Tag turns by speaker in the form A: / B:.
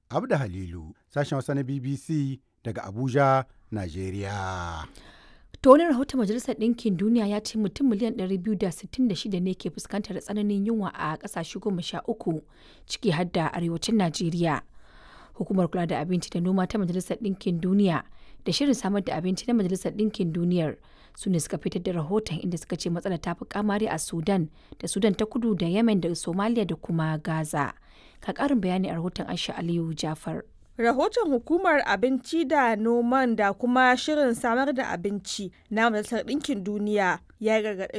A: Abda Halilu, sashen Hausa na BBC daga Abuja, Najeriya.
B: To wani rahoton Majalisar Ɗinkin Duniya ya ce mutum miliyan 266 ne ke fuskantar tsananin yunwa a ƙasashe goma sha uku ciki har da arewacin Najeriya. Hukumar kula da abinci da noma ta Majalisar Ɗinkin Duniya da shirin samar da abinci na Majalisar Ɗinkin Duniyar su ne suka fitar da rahoton inda suka ce matsalar ta fi kamari a Sudan da Sudan ta kudu da Yemen da Somalia da kuma Gaza. Ka ƙarin bayani a rahoton Aisha Aliyu Jafar.
C: Rahoton Hukumar Abinci da Noman da kuma Shirin Samar da Abinci na Majalisar Ɗinkin Duniya ya gargaɗi